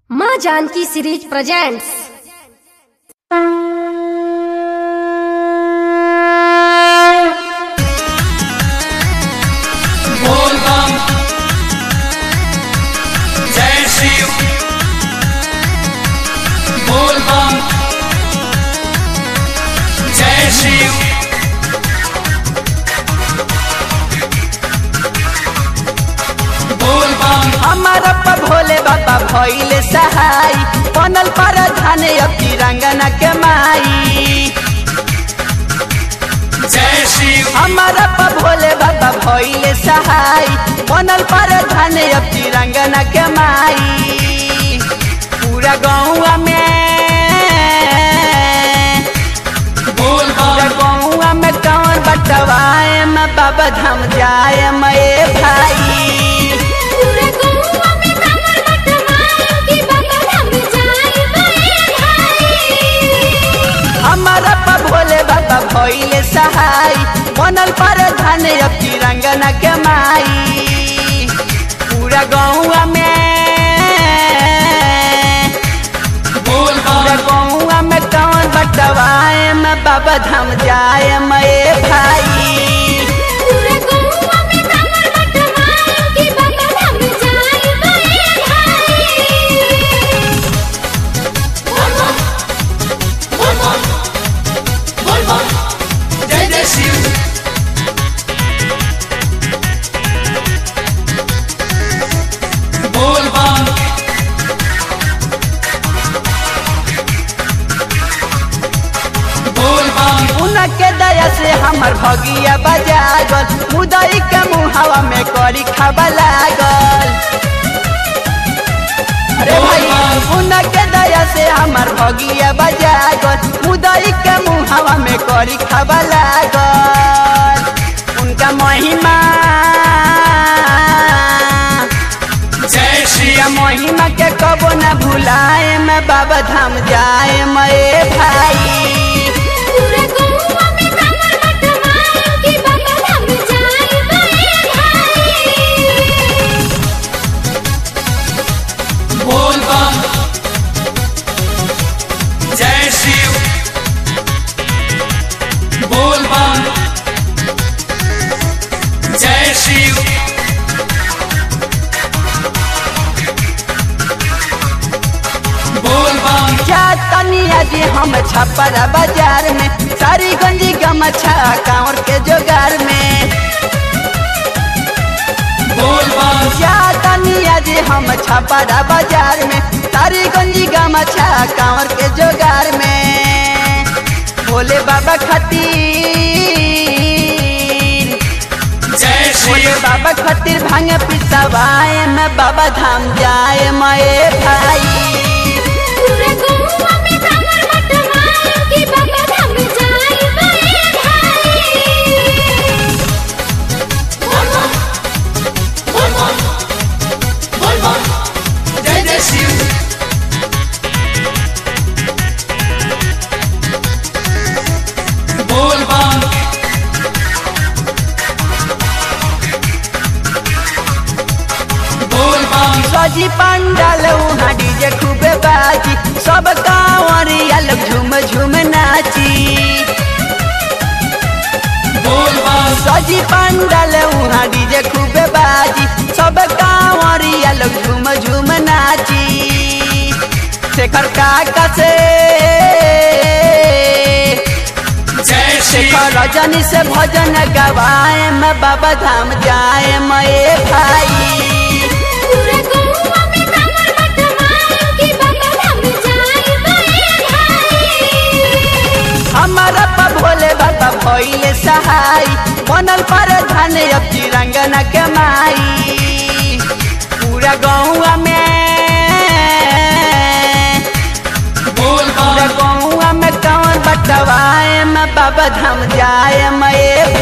माँ Janaki series presents बोल बम जय शिव बोल बम जय शिव बोल बम हमारा पर भोले बाबा भइले सहाय बनल पर धान अब तिरंगना के माई जय शिव हमारा पर भोले बाबा भइले सहाय बनल पर धान अब तिरंगना के माई पूरा गौवा में बोल पूरा बम गौवा में कौन बटवाए मैं बाबा धाम जाए मैं भाई पूरे गौवा में कमर बटवाए कि बाबा धाम जाए मैं भाई हमारा पा भोले बाबा भइले सहाय बनल पर धान अब तिरंगना के माई पूरा गौवा में बोल पूरा बम गौवा में कौन बटवाए मैं बाबा धाम जाए मैं भाई पूरे गौवा में कमर बटवाए कि बाबा धाम जाए मैं भाई बोल बम बोल बम बोल बम जय जय शिव बोल बम बोल बम उनके दया से हमर भगिया बजागल मुदई के मुहावा में करी खावा लागल अरे भाई उनके दया से हमर भगिया बजागल मुदई के मुहावा में करी खावा लागल उनका महिमा जय या श्री महिमा के कबो न भुलाए मैं बाबा धाम जाए मैं भाई पूरे गौवा में कमर बटवाए कि बाबा धाम जाए मैं भाई बोल बम जय शिव बोल बम जय शिव बोल बम क्या तनिया जी हम छपरा बाजार में सारी गंजी गमछा कांवर के जोगार में बोल बम क्या तनिया जी हम छपरा बाजार में सारी गंजी गमछा कांवर के जोगार में भोले बाबा खातिर जय भोले शिव बाबा खातिर भांग पिसवाए मैं बाबा धाम जाए मैं भाई पूरे गौवा में कमर बटवाए कि बाबा धाम जाए मैं भाई बोल बम बोल बम बोल बम जय जय शिव बोल बम बोल बम सजी पंडाल वहाँ डीजे खूबे बाजी सब कांवरिया लोग झूम झूम नाची बोल बम सजी पंडाल वहाँ डीजे खूबे बाजी सब कांवरिया लोग झूम झूम नाची शेखर काका से जय शिव शेखर रजनी से भजन गवाए मैं बाबा धाम जाए मैं भाई पूरे गौवा में कमर बटवाए कि बाबा धाम जाए मैं भाई हमारा पा भोले बाबा भइले सहाय बनल पर धान अब तिरंगना के माई पूरा गौवा में बोल पूरा बम गौवा में कौन बटवाए मैं बाबा धाम जाए मैं